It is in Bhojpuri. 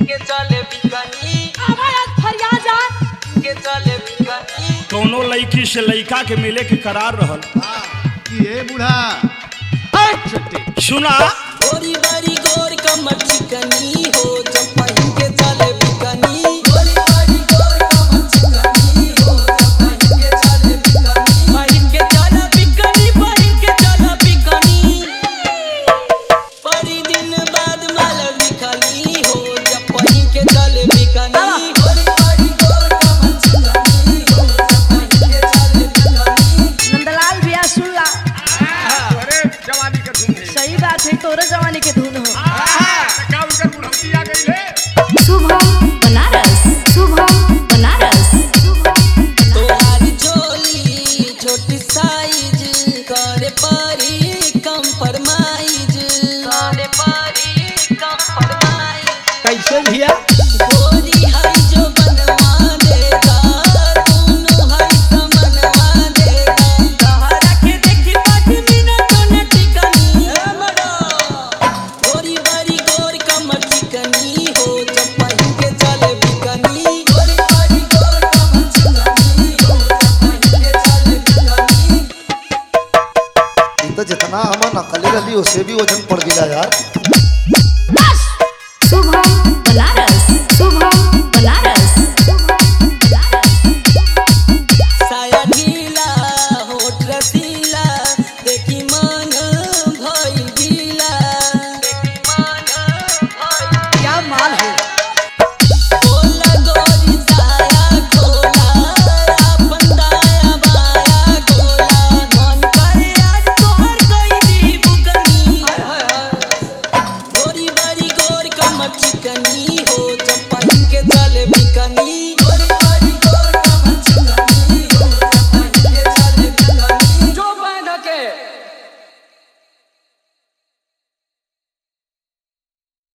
के चले बिकनी आवाज फरिया जा के चले बिकनी कौनो लड़की से लड़का के मिले के करार रहल ये बूढ़ा हट छुट्टी सुना गोरी बारी गोर कमर चिकनी हो जब पहिन के चले बिकनी गोरी बारी गोर कमर चिकनी हो जब पहिन के चले बिकनी पहिन के चले बिकनी पहिन के चले बिकनी परी दिन बाद माल बिकनी हो जब पहिन के चले बिकनी गोरी बारी गोर कमर चिकनी हो जब पहिन के चले बिकनी नंदलाल भैया सुन ला अरे जवानी के धूम है सही बात है तोरे जमाने के धुन हो का उनकर बुढ़ौती आ गई है शुभम बनारस शुभम बनारस तोहारी झोली छोटी साइज करे परी कंप्रोमाइज करे परी कंप्रोमाइज कैसे भैया गोरी है जो बनवा देगा दोनों है समनवा देगा तोहरा के देखी पाँच मिनट न टिकनी ए मरो गोरी बारी गोर कमर चिकनी हो जब पहिन के चले बिकनी गोरी बारी गोर कमर चिकनी हो जब पहिन के चले बिकनी इ तो जितना हम नकली रही उसे भी वजन पड़ गया यार शुभम बनारस शुभम बनारस साया ढीला होठ रसीला देखी मन भइल गीला देखी मन भइल क्या माल है खोला गोरी साया खोला अपन दाया बाया खोला मन करे आज तोहर कई दी बुकनी गोरी बारी गोर कमर चिकनी हो जब पहिन के चले बिकनी